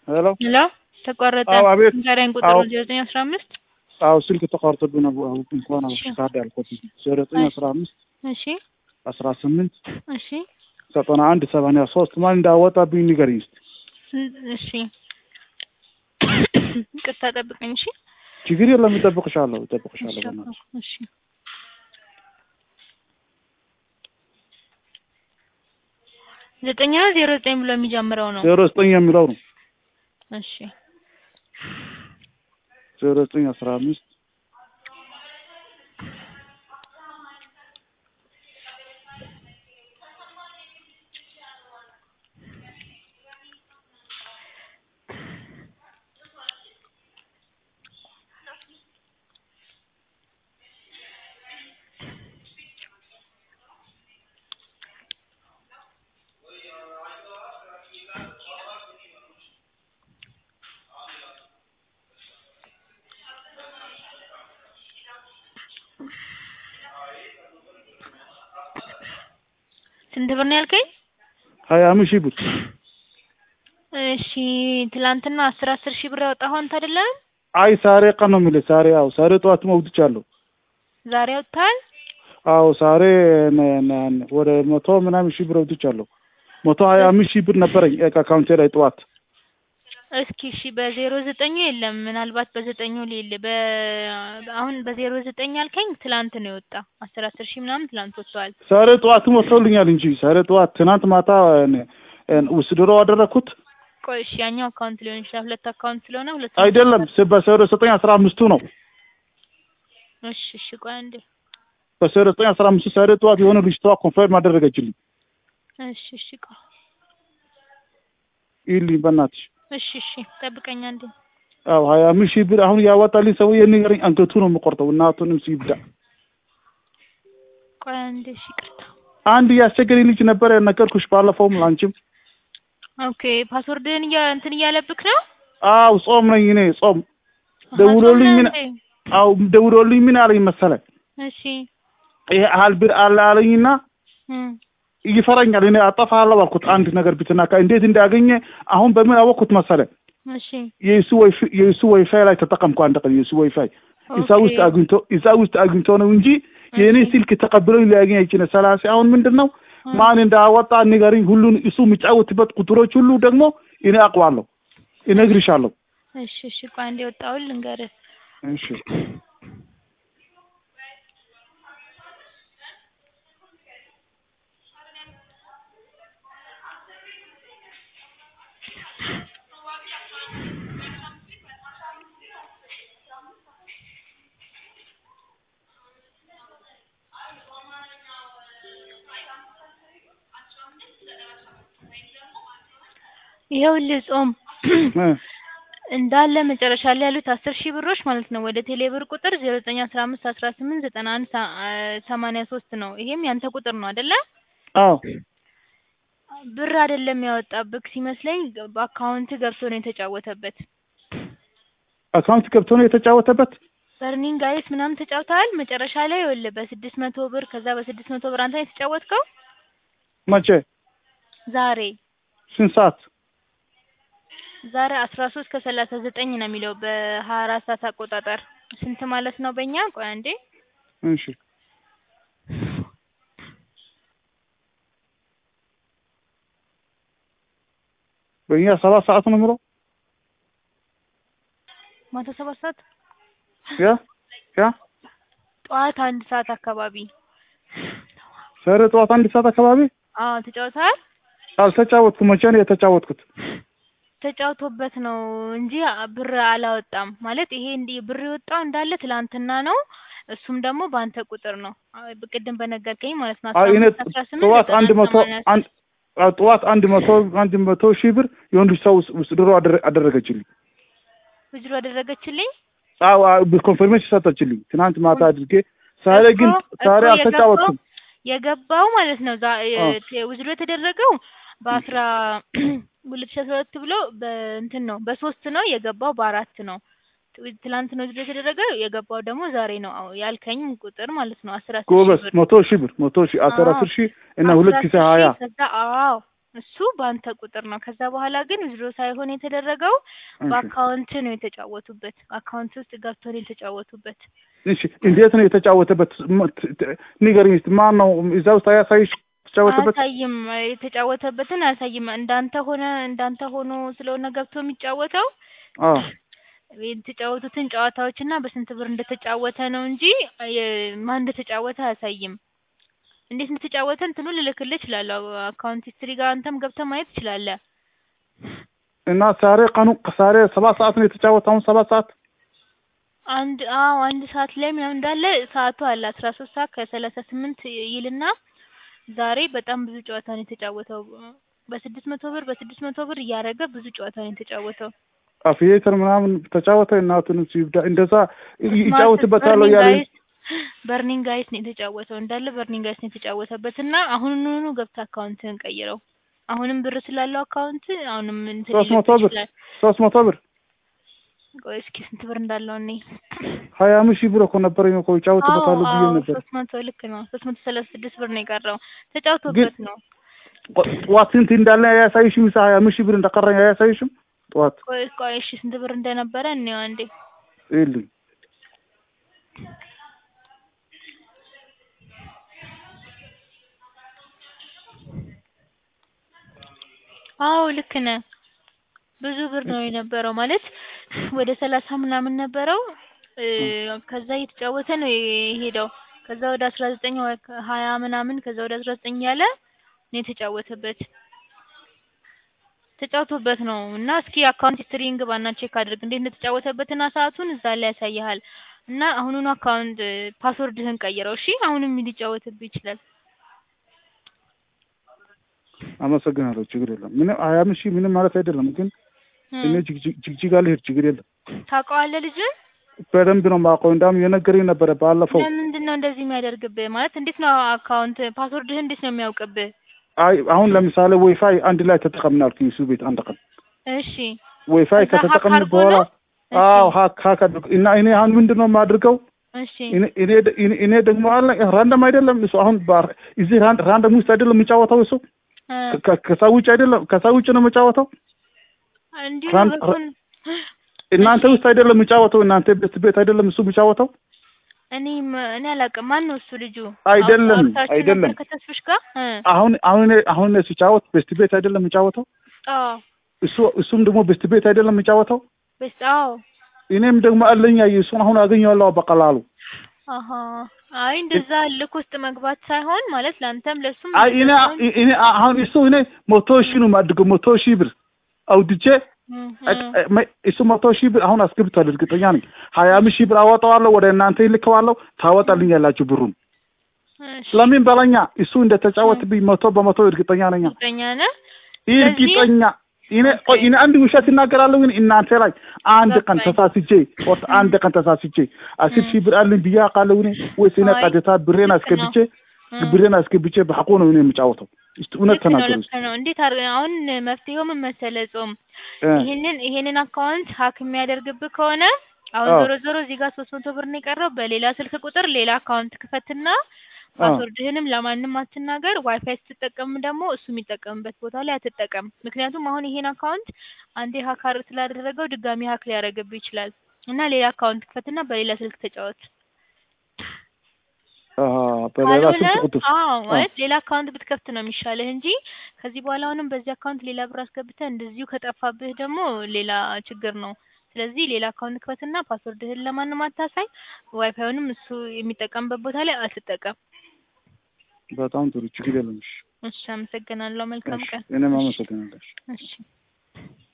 ሄሎ ሄሎ ተቋረጠ። አዎ፣ አቤት። ንገረኝ ቁጥሩ አዎ። ዜሮ ዘጠኝ አስራ አምስት አዎ ስልክ ተቋርጦብኝ ነው አሁን እንኳን እሺ። ካርድ ያልኩት ዜሮ ዘጠኝ አስራ አምስት እሺ አስራ ስምንት እሺ ዘጠና አንድ ሰማንያ ሶስት ማን እንዳወጣብኝ ንገሪኝ እስኪ። እሺ ይቅርታ ጠብቀኝ። እሺ ችግር የለም እጠብቅሻለሁ እጠብቅሻለሁ እሺ በእናትሽ። እሺ ዘጠኝ ነው ዜሮ ዘጠኝ ብሎ የሚጀምረው ነው። ዜሮ ዘጠኝ የሚለው ነው እሺ ዜሮ ዘጠኝ አስራ አምስት ስንት ብር ነው ያልከኝ? ሀያ አምስት ሺህ ብር እሺ ትላንትና አስር አስር ሺህ ብር ያወጣኸው አንተ አይደለም? አይ ሳሬ ቀን ነው የምልህ ሳሬ አዎ ሳሬ ጠዋት መውጥቻለሁ ዛሬ አውጥተሃል? አዎ ሳሬ ነ- ነ- ነ- ወደ መቶ ምናምን ሺህ ብር አውጥቻለሁ መቶ ሀያ አምስት ሺህ ብር ነበረኝ አካውንቴ ላይ ጠዋት እስኪ እሺ በዜሮ ዘጠኙ የለም ምናልባት በዘጠኙ ሌለ በ አሁን በዜሮ ዘጠኝ ያልከኝ ትላንት ነው የወጣ አስር አስር ሺህ ምናምን ትላንት ወጥተዋል። ዛሬ ጠዋትም ወጥቶልኛል እንጂ ዛሬ ጠዋት ትናንት ማታ ነ- ነ- ውስድሮ አደረኩት ቆይ እሺ ያኛው አካውንት ሊሆን ይችላል ሁለት አካውንት ስለሆነ ሁለት አይደለም ስ- በዜሮ ዘጠኝ አስራ አምስቱ ነው እሺ እሺ ቆይ አንዴ በዜሮ ዘጠኝ አስራ አምስቱ ዛሬ ጠዋት የሆነ ልጅቷ ኮንፈርም አደረገችልኝ እሺ እሺ ቆይ ይልኝ በእናትሽ እሺ እሺ ጠብቀኝ አንዴ አዎ ሀያ አምስት ሺህ ብር አሁን ያወጣልኝ ሰውዬ ንገረኝ አንገቱ ነው የምቆርጠው እናቱንም ሲብዳ ቆይ አንዴ እሺ ይቅርታ አንድ ያስቸገረኝ ልጅ ነበረ ነገርኩሽ ባለፈውም ላንቺም ኦኬ ፓስወርድህን እያ እንትን እያለብክ ነው አው ጾም ነኝ እኔ ጾም አሃ፣ ደውሎልኝ ጾም ምን ነህ እንዴ? አው ደውሎልኝ ምን አለኝ መሰለ እሺ ይሄ ያህል ብር አለ አለኝና እም ይፈራኛል እኔ አጠፋለሁ አልኩት አንድ ነገር ብትናካ እንዴት እንዳገኘ አሁን በምን አወቅኩት መሰለ እሺ የሱ ዋይፋይ የሱ ዋይፋይ ላይ ተጠቀምኩ አንድ ቀን የሱ ዋይፋይ እዛ ኦኬ። ውስጥ አግኝቶ እዛ ውስጥ አግኝቶ ነው እንጂ የእኔ ስልክ ተቀብሎኝ ሊያገኝ አይችልም ሰላሳ አሁን ምንድን ነው እም። ማን እንዳወጣ ንገሪኝ ሁሉን እሱ የሚጫወትበት ቁጥሮች ሁሉ ደግሞ እኔ አውቀዋለሁ እነግርሻለሁ እሺ እሺ ቆይ አንዴ ወጣሁል ልንገርህ እሺ ይኸውልህ ጾም እ እንዳለ መጨረሻ ላይ ያሉት አስር ሺህ ብሮች ማለት ነው ወደ ቴሌብር ቁጥር ዜሮ ዘጠኝ አስራ አምስት አስራ ስምንት ዘጠና አንድ ሳ- አ- ሰማንያ ሶስት ነው። ይሄም ያንተ ቁጥር ነው አይደለ? አዎ ብር አይደለም ያወጣብክ ሲመስለኝ በአካውንት ገብቶ ነው የተጫወተበት። አካውንት ገብቶ ነው የተጫወተበት በርኒንግ ጋይስ ምናምን ተጫውተሃል። መጨረሻ ላይ ይኸውልህ በስድስት መቶ ብር ከዛ በስድስት መቶ ብር አንተ ነው የተጫወትከው መቼ ዛሬ ስንት ሰዓት ዛሬ አስራ ሶስት ከሰላሳ ዘጠኝ ነው የሚለው በሀያ አራት ሰዓት አቆጣጠር ስንት ማለት ነው በእኛ? ቆይ አንዴ እሺ በእኛ ሰባት ሰዓት ነው የምለው ማታ ሰባት ሰዓት ያ ያ ጠዋት አንድ ሰዓት አካባቢ ዛሬ ጠዋት አንድ ሰዓት አካባቢ አዎ ተጫውተሃል። አልተጫወትኩም መቼ ነው የተጫወትኩት ተጫውቶበት ነው እንጂ ብር አላወጣም። ማለት ይሄ እንዲህ ብር የወጣው እንዳለ ትላንትና ነው። እሱም ደግሞ በአንተ ቁጥር ነው። አይ ቅድም በነገርከኝ ማለት ነው። አይ እኔ 15 18 ጠዋት አንድ ዘጠና መቶ ሰማንያ አንድ አዎ፣ ጠዋት አንድ መቶ አንድ መቶ ሺህ ብር የወንድ ሰው ውስጥ ድሮ አደረ- አደረገችልኝ ውጅሮ አደረገችልኝ። አዎ ኮንፈርሜሽን ሰጠችልኝ ትናንት ማታ አድርጌ ዛሬ ግን እኮ- ዛሬ እኮ አልተጫወትኩም የገባው ማለት ነው ዛ አዎ። ውዝሮ የተደረገው በአስራ ሁለት ሺህ አስራ ሁለት ብሎ በእንትን ነው በሶስት ነው የገባው በአራት ነው ት- ትላንት ነው ውዝሮ የተደረገው የገባው ደግሞ ዛሬ ነው አዎ ያልከኝ ቁጥር ማለት ነው አስር አስር ሺህ ጎበዝ ብር መቶ ሺህ ብር መቶ ሺህ አስር አዎ። አስር ሺህ እና አስራ ሁለት ጊዜ አስር ሀያ ሺህ ከዛ አዎ እሱ በአንተ ቁጥር ነው። ከዛ በኋላ ግን ዊዝድሮ ሳይሆን የተደረገው እሺ በአካውንት ነው የተጫወቱበት። አካውንት ውስጥ ገብቶ ነው የተጫወቱበት። እሺ እንዴት ነው የተጫወተበት? ም- ት- ት- ንገሪኝ እስኪ ማን ነው እዛ ውስጥ አያሳይሽ የተጫወተበት? አያሳይም፣ የተጫወተበትን አያሳይም። እንዳንተ ሆነ እንዳንተ ሆኖ ስለሆነ ገብቶ የሚጫወተው አዎ የተጫወቱትን ጨዋታዎች እና በስንት ብር እንደተጫወተ ነው እንጂ የ- ማን እንደተጫወተ አያሳይም። እንዴት እንደተጫወተ እንትኑ ልልክልህ እችላለሁ። አካውንት ሂስትሪ ጋር አንተም ገብተህ ማየት ትችላለህ። እና ዛሬ ቀኑ ዛሬ ሰባት ሰዓት ነው የተጫወተ። አሁን ሰባት ሰዓት አንድ አዎ አንድ ሰዓት ላይ ምናምን እንዳለ ሰዓቱ አለ አስራ ሶስት ሰዓት ከሰላሳ ስምንት ይልና ዛሬ በጣም ብዙ ጨዋታ ነው የተጫወተው። በስድስት መቶ ብር በስድስት መቶ ብር እያደረገ ብዙ ጨዋታ ነው የተጫወተው። አፍየተር ምናምን ተጫወተ። እናቱን ይብዳ እንደዛ ይጫወትበታል በርኒንግ ያለ ጋይስ በርኒንግ ጋይስ ነው የተጫወተው እንዳለ በርኒንግ ጋይስ ነው የተጫወተበት እና አሁኑኑ ገብተህ አካውንትህን ቀይረው። አሁንም ብር ስላለው አካውንት አሁንም እንትን ሶስት መቶ ሊልብህ ብር ይችላል። ሶስት መቶ ብር ቆይ እስኪ ስንት ብር እንዳለው እኔ ሀያ አምስት ሺህ ብር እኮ ነበረኝ እኮ ይጫወትበታለሁ ብዬ አዎ ነበር። ሶስት መቶ ልክ ነው። ሶስት መቶ ሰላሳ ስድስት ብር ነው የቀረው ተጫውቶበት ነው። ጠ- ጠዋት ስንት እንዳለ አያሳይሽም? ሳ ሀያ አምስት ሺህ ብር እንደቀረኝ አያሳይሽም? ጠዋት ቆይ ቆይ እሺ ስንት ብር እንደነበረ እንየው አንዴ። ይልኝ አዎ ልክ ነህ። ብዙ ብር ነው የነበረው ማለት ወደ ሰላሳ ምናምን ነበረው እ ከዛ እየተጫወተ ነው የሄደው። ከዛ ወደ አስራ ዘጠኝ ወይ ሀያ ምናምን ከዛ ወደ አስራ ዘጠኝ ያለ ነው የተጫወተበት ተጫውቶበት ነው እና እስኪ አካውንት ሂስትሪን ግባና ቼክ አድርግ እንዴት እንደተጫወተበትና ሰዓቱን እዛ ላይ ያሳይሃል። እና አሁኑኑ አካውንት ፓስወርድህን ቀይረው እሺ። አሁንም ሊጫወትብህ ይችላል። አመሰግናለሁ። ችግር የለም። ምንም ሀያ አምስት ሺህ ምንም ማለት አይደለም፣ ግን እም፣ እኔ ጅግጅግ- ጅግጅጋ ልሄድ ችግር የለም። ታውቀዋለህ ልጅን? በደንብ ነው የማውቀው። እንዳውም የነገረኝ ነበረ ባለፈው። ለምንድን ነው እንደዚህ የሚያደርግብህ? ማለት እንዴት ነው አካውንት ፓስወርድህን እንዴት ነው የሚያውቅብህ? አይ አሁን ለምሳሌ ወይፋይ አንድ ላይ ተጠቀምን አልኩኝ እሱ ቤት አንድ ቀን እሺ ወይፋይ ከዛ ሀክ ከተጠቀምን አድርጎ በኋላ ነው? እሺ፣ አዎ ሀክ ሀክ አድርጎ እና እኔ አሁን ምንድን ነው የማድርገው እሺ እኔ እኔ ደ- እኔ- እኔ ደግሞ አለ ራንደም አይደለም እሱ አሁን ባር እዚህ ራንድ ራንደም ውስጥ አይደለም የሚጫወተው እሱ እ፣ ከ- ከሰው ውጭ አይደለም ከሰው ውጭ ነው የሚጫወተው እንዲሁ ራን- በኩል እናንተ እሺ። ውስጥ አይደለም የሚጫወተው እናንተ ቤት ቤት አይደለም እሱ የሚጫወተው እኔ ም- እኔ አላውቅም። ማን ነው እሱ ልጁ? አይደለም፣ አውርታችሁ አይደለም። ነበር ከተስፍሽ ጋር? እ፣ አሁን አሁን እኔ- አሁን እኔ ሲጫወት ቤስት ቤት አይደለም የሚጫወተው አዎ እሱ እሱም ደግሞ ቤስት ቤት አይደለም የሚጫወተው በስ አዎ እኔም ደግሞ አለኝ እሱን አሁን አገኘዋለሁ በቀላሉ አሀ አይ እንደዛ ልክ ውስጥ መግባት ሳይሆን ማለት ለአንተም ለሱም አይ እኔ እኔ አሁን እሱ እኔ መቶ ሺህ ነው የማድርገው መቶ ሺህ ብር አውጥቼ እሱ መቶ ሺህ ብር አሁን አስገብቷል። እርግጠኛ ነኝ ሀያ አምስት ሺህ ብር አወጣዋለሁ ወደ እናንተ ይልከዋለሁ። ታወጣልኝ ያላችሁ ብሩን ለምን በለኛ። እሱ እንደተጫወትብኝ መቶ በመቶ እርግጠኛ ነኝ። እርግጠኛ ነህ? እርግጠኛ እኔ ቆይ እኔ አንድ ውሸት እናገራለሁ ግን እናንተ ላይ አንድ ቀን ተሳስቼ ወጥ አንድ ቀን ተሳስቼ አስር ሺህ ብር አለኝ ብዬ አውቃለሁ እኔ ወይስ እኔ ቀጥታ ብሬን አስገብቼ ብሬን አስገብቼ በሐቁ ነው እኔ የምጫወተው? እስቲ እውነት ተናገሩ። ልክ ነው። እንዴት አድርገን አሁን መፍትሄው ምን መሰለህ? ጾም ይሄንን ይሄንን አካውንት ሀክ የሚያደርግብህ ከሆነ አሁን ዞሮ ዞሮ እዚህ ጋር ሶስት መቶ ብር ነው የቀረው። በሌላ ስልክ ቁጥር ሌላ አካውንት ክፈትና ፓስወርድህንም ለማንም አትናገር። ዋይፋይ ስትጠቀም ደግሞ እሱ የሚጠቀምበት ቦታ ላይ አትጠቀም። ምክንያቱም አሁን ይሄን አካውንት አንዴ ሀካር ስላደረገው ድጋሚ ሀክ ሊያደርግብህ ይችላል እና ሌላ አካውንት ክፈትና በሌላ ስልክ ተጫወት። በሌላ ስልክ ቁጥር አዎ፣ ማለት ሌላ አካውንት ብትከፍት ነው የሚሻልህ እንጂ ከዚህ በኋላ አሁንም በዚህ አካውንት ሌላ ብር አስገብተህ እንደዚሁ ከጠፋብህ ደግሞ ሌላ ችግር ነው። ስለዚህ ሌላ አካውንት ክፈትና ፓስወርድህን ለማንም አታሳይ። ዋይፋዩንም እሱ የሚጠቀምበት ቦታ ላይ አትጠቀም። በጣም ጥሩ ችግር የለም። እሺ፣ አመሰግናለሁ። መልካም ቀን። እኔም አመሰግናለሁ። እሺ